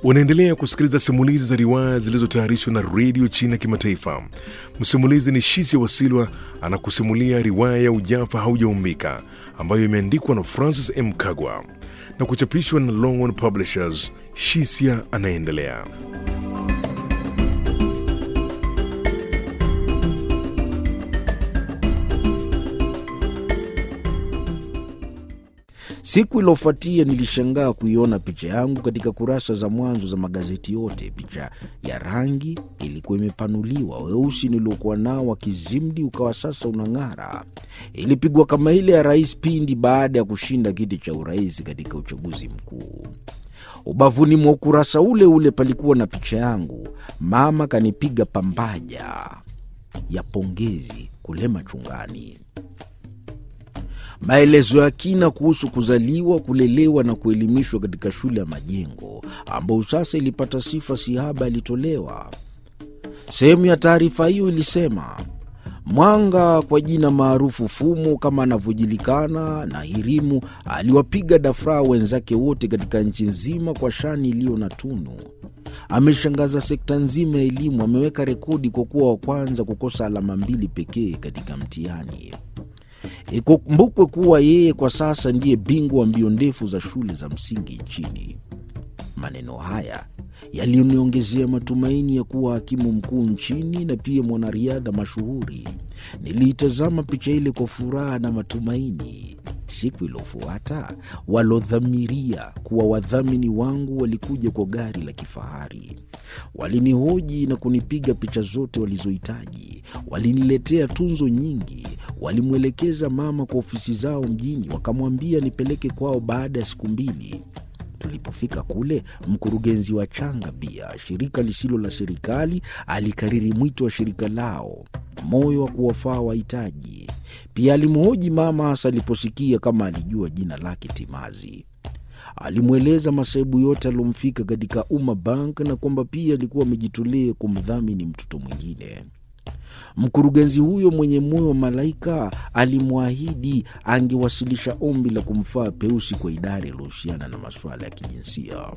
Unaendelea kusikiliza simulizi za riwaya zilizotayarishwa na redio China Kimataifa. Msimulizi ni Shisia Wasilwa anakusimulia riwaya ya Ujafa Haujaumbika ambayo imeandikwa na Francis M. Kagwa na kuchapishwa na Longhorn Publishers. Shisia anaendelea. Siku iliyofuatia nilishangaa kuiona picha yangu katika kurasa za mwanzo za magazeti yote. Picha ya rangi ilikuwa imepanuliwa, weusi niliokuwa nao wa kizimdi ukawa sasa unang'ara. Ilipigwa kama ile ya rais pindi baada ya kushinda kiti cha urais katika uchaguzi mkuu. Ubavuni mwa ukurasa ule ule palikuwa na picha yangu. Mama kanipiga pambaja ya pongezi kule machungani maelezo ya kina kuhusu kuzaliwa, kulelewa na kuelimishwa katika shule ya Majengo ambayo sasa ilipata sifa sihaba yalitolewa. Sehemu ya taarifa hiyo ilisema Mwanga kwa jina maarufu Fumo kama anavyojulikana na Hirimu aliwapiga dafraa wenzake wote katika nchi nzima kwa shani iliyo na tunu. Ameshangaza sekta nzima ya elimu, ameweka rekodi kwa kuwa wa kwanza kukosa alama mbili pekee katika mtihani. Ikumbukwe kuwa yeye kwa sasa ndiye bingwa wa mbio ndefu za shule za msingi nchini. Maneno haya yaliniongezea matumaini ya kuwa hakimu mkuu nchini na pia mwanariadha mashuhuri. Niliitazama picha ile kwa furaha na matumaini. Siku iliyofuata walodhamiria kuwa wadhamini wangu walikuja kwa gari la kifahari. Walinihoji na kunipiga picha zote walizohitaji. Waliniletea tunzo nyingi. Walimwelekeza mama kwa ofisi zao mjini, wakamwambia nipeleke kwao baada ya siku mbili. Tulipofika kule, mkurugenzi wa Changa Bia, shirika lisilo la serikali, alikariri mwito wa shirika lao, moyo wa kuwafaa wahitaji. Pia alimhoji mama, hasa aliposikia kama alijua jina lake timazi. Alimweleza masaibu yote aliomfika katika Umma Bank na kwamba pia alikuwa amejitolea kumdhamini mtoto mwingine. Mkurugenzi huyo mwenye moyo wa malaika alimwahidi angewasilisha ombi la kumfaa Peusi kwa idara iliyohusiana na masuala ya kijinsia.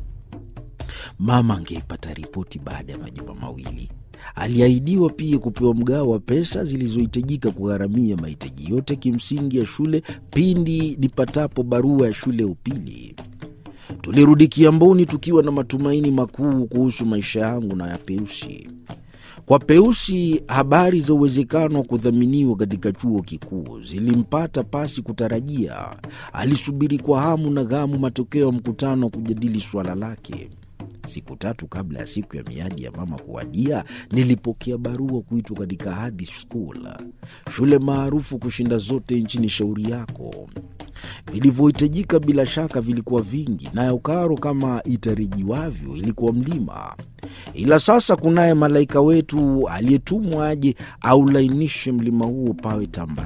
Mama angeipata ripoti baada ya majuma mawili. Aliahidiwa pia kupewa mgao wa pesa zilizohitajika kugharamia mahitaji yote kimsingi ya shule pindi nipatapo barua ya shule ya upili. Tulirudi Kiamboni tukiwa na matumaini makuu kuhusu maisha yangu na ya Peusi. Kwa Peusi, habari za uwezekano wa kudhaminiwa katika chuo kikuu zilimpata pasi kutarajia. Alisubiri kwa hamu na ghamu matokeo ya mkutano wa kujadili suala lake. Siku tatu kabla ya siku ya miadi ya mama kuwadia, nilipokea barua kuitwa katika Hadhi School, shule maarufu kushinda zote nchini. Shauri yako vilivyohitajika bila shaka vilikuwa vingi, nayo karo kama itarajiwavyo ilikuwa mlima. Ila sasa kunaye malaika wetu aliyetumwa aje aulainishe mlima huo pawe tamba